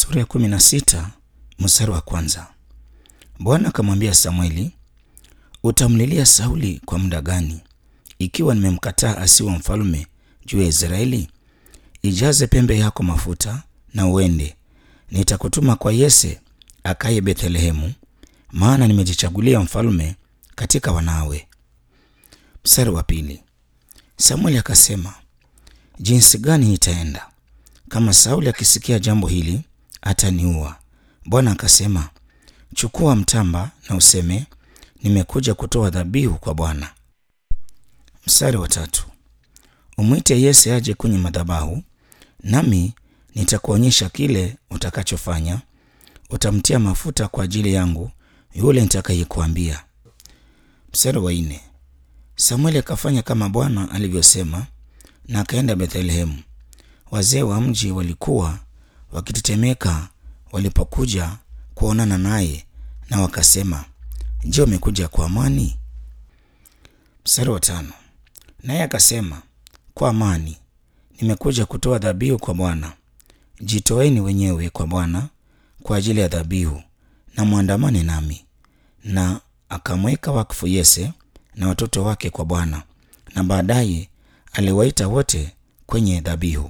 Sura ya kumi na sita mstari wa kwanza. Bwana akamwambia Samweli, utamlilia Sauli kwa muda gani, ikiwa nimemkataa asiwe mfalme juu ya Israeli? Ijaze pembe yako mafuta na uende, nitakutuma kwa Yese akaye Bethlehemu, maana nimejichagulia mfalme katika wanawe. Mstari wa pili. Samueli akasema, jinsi gani nitaenda? Kama Sauli akisikia jambo hili ataniua. Bwana akasema, chukua mtamba na useme, nimekuja kutoa dhabihu kwa Bwana. Mstari wa tatu. Umwite Yese aje kwenye madhabahu, nami nitakuonyesha kile utakachofanya. Utamtia mafuta kwa ajili yangu yule nitakayekuambia. Mstari wa nne. Samueli akafanya kama Bwana alivyosema, na akaenda Bethlehemu. Wazee wa mji walikuwa wakitetemeka walipokuja kuonana naye, na wakasema, Je, umekuja kwa amani? Mstari wa tano. Naye akasema, kwa amani, nimekuja kutoa dhabihu kwa Bwana. Jitoeni wenyewe kwa Bwana kwa ajili ya dhabihu, na mwandamane nami. Na akamweka wakfu Yese na watoto wake kwa Bwana, na baadaye aliwaita wote kwenye dhabihu.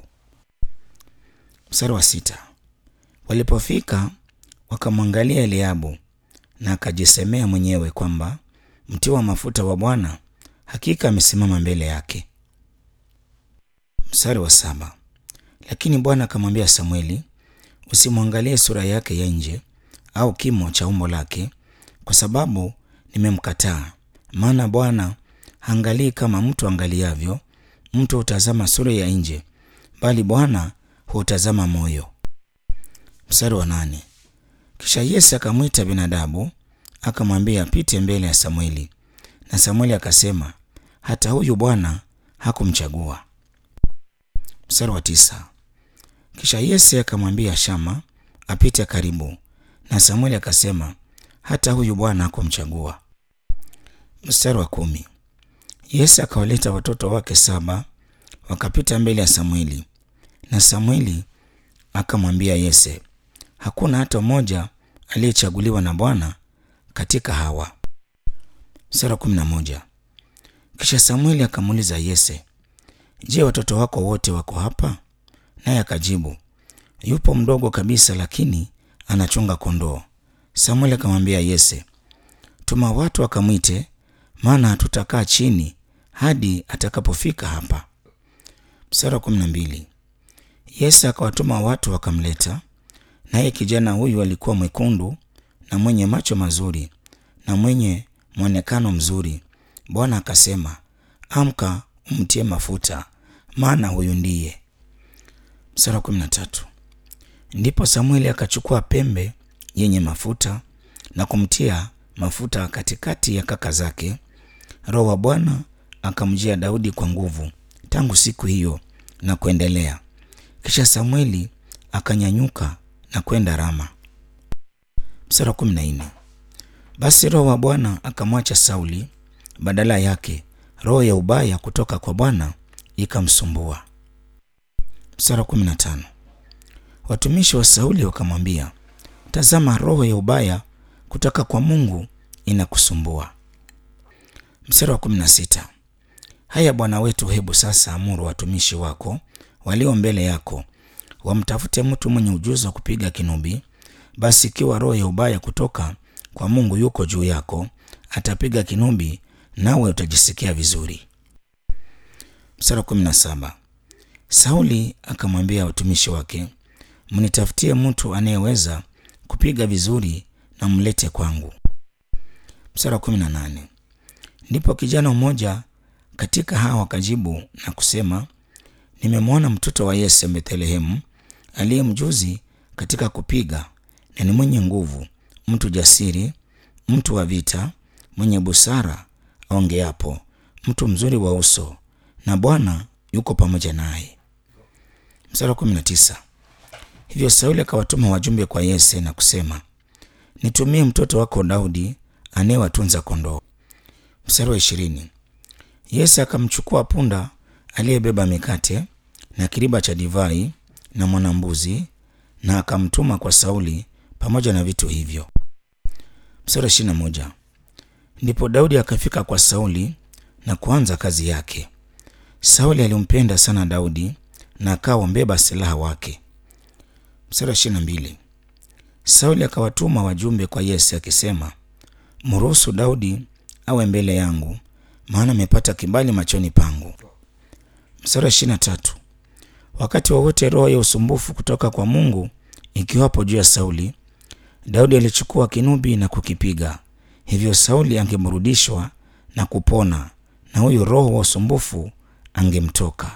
Mstari wa sita. Walipofika wakamwangalia Eliabu, na akajisemea mwenyewe kwamba mtiwa mafuta wa Bwana hakika amesimama mbele yake. Mstari wa saba. Lakini Bwana akamwambia Samweli, usimwangalie sura yake ya nje au kimo cha umbo lake, kwa sababu nimemkataa. Maana Bwana haangalii kama mtu angaliavyo; mtu hutazama sura ya nje, bali Bwana hutazama moyo. Mstari wa nane. Kisha Yese akamwita Benadabu akamwambia apite mbele ya Samweli, na Samweli akasema, hata huyu Bwana hakumchagua. Mstari wa tisa. Kisha Yese akamwambia Shama apite karibu, na Samweli akasema, hata huyu Bwana hakumchagua. Mstari wa kumi. Yese akawaleta watoto wake saba wakapita mbele ya Samweli, na Samweli akamwambia Yese, hakuna hata mmoja aliyechaguliwa na Bwana katika hawa. Mstari wa kumi na moja. Kisha Samweli akamuuliza Yese, je, watoto wako wote wako hapa? Naye akajibu, yupo mdogo kabisa, lakini anachunga kondoo. Samweli akamwambia Yese, tuma watu wakamwite, maana hatutakaa chini hadi atakapofika hapa. Mstari wa kumi na mbili. Yese akawatuma watu wakamleta, naye kijana huyu alikuwa mwekundu na mwenye macho mazuri na mwenye mwonekano mzuri. Bwana akasema, amka umtie mafuta, maana huyu ndiye. Mstari wa kumi na tatu. Ndipo Samueli akachukua pembe yenye mafuta na kumtia mafuta katikati ya kaka zake. Roho wa Bwana akamjia Daudi kwa nguvu tangu siku hiyo na kuendelea. Kisha Samueli akanyanyuka na kwenda Rama. Mstari wa kumi na nne. Basi roho wa Bwana akamwacha Sauli, badala yake roho ya ubaya kutoka kwa Bwana ikamsumbua. Mstari wa kumi na tano. Watumishi wa Sauli wakamwambia, tazama, roho ya ubaya kutoka kwa Mungu inakusumbua. Mstari wa kumi na sita. Haya bwana wetu, hebu sasa amuru watumishi wako walio mbele yako wamtafute mtu mwenye ujuzi wa kupiga kinubi. Basi ikiwa roho ya ubaya kutoka kwa Mungu yuko juu yako, atapiga kinubi, nawe utajisikia vizuri. Mstari wa kumi na saba. Sauli akamwambia watumishi wake, mnitafutie mtu anayeweza kupiga vizuri na mlete kwangu. Mstari wa kumi na nane. Ndipo kijana mmoja katika hawa akajibu na kusema, nimemwona mtoto wa Yese Bethlehemu, aliye mjuzi katika kupiga na ni mwenye nguvu, mtu jasiri, mtu wa vita, mwenye busara aongeapo, mtu mzuri wa uso, na Bwana yuko pamoja naye. Mstari wa kumi na tisa. Hivyo Sauli akawatuma wajumbe kwa Yese na kusema, nitumie mtoto wako Daudi anayewatunza kondoo. Mstari wa ishirini. Yese akamchukua punda aliyebeba mikate na kiriba cha divai na mwanambuzi na akamtuma kwa Sauli pamoja na vitu hivyo. Mstari ishirini na moja. Ndipo Daudi akafika kwa Sauli na kuanza kazi yake. Sauli alimpenda sana Daudi na akawa mbeba silaha wake. Mstari ishirini na mbili. Sauli akawatuma wajumbe kwa Yese akisema, mruhusu Daudi awe mbele yangu, maana amepata kibali machoni pangu. Mstari ishirini na tatu. Wakati wowote roho ya usumbufu kutoka kwa Mungu ikiwapo juu ya Sauli, Daudi alichukua kinubi na kukipiga, hivyo Sauli angemrudishwa na kupona, na huyo roho wa usumbufu angemtoka.